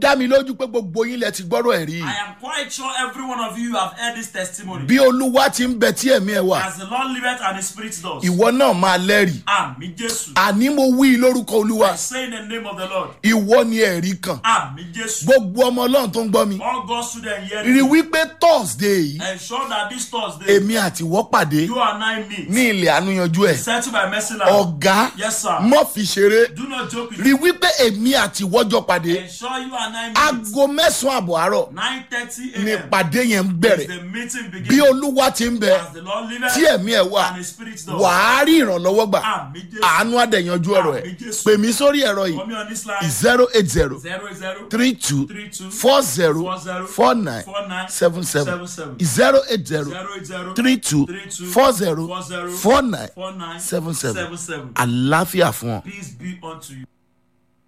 dá mi lójú pé gbogbo yín lẹ ti gbọ́rọ̀ ẹ̀ rí I am quite sure every one of you have heard this testimony. bí olúwa ti ń bẹ tí ẹ̀mí ẹ̀ wà As the Lord liveth and his spirit does. ìwọ náà máa lẹ́rìí Àmì Jésù. àní mo wí lórúkọ olúwa I say in the name of the Lord. ìwọ ni ẹ̀rí kan Àmì Jésù. gbogbo ọmọ ọlọ́run tó ń gbọ́ mi All God's students here. rí wípé thursday yìí Ensure that this Thursday, èmi àtiwọ́ pàdé you and I meet. ní ilẹ̀ àánúyanjú ẹ̀ Settled by mercy land. ọ̀gá Yes, sir. mọ́ fi ṣeré Do not joke with rí wípé èmi àtiwọ́jọ́ pàdé Ensure you and I meet. aago mẹ́sàn-án àbọ̀ àárọ̀ 9.30 ni a.m. ìpàdé yẹn ń is bẹ̀rẹ̀ the meeting bí begins. olúwa ti ń bẹ As the Lord liveth tí ẹ̀mí ẹ̀ wà and his spirit does. wàá rí ìrànlọ́wọ́ gbà Àmì Jésù. àánú àdẹ̀yanjú ọ̀rọ̀ ẹ̀ Àmì Jésù. pè mí sórí ẹ̀rọ yìí Come here on this line. zero eight zero 00 three two 32 four zero 40 four nine 49 seven seven 77. zero eight zero 00 three two 32 four zero 40 four nine 49 seven seven 77. àlàáfíà fún ọ. Peace be unto you.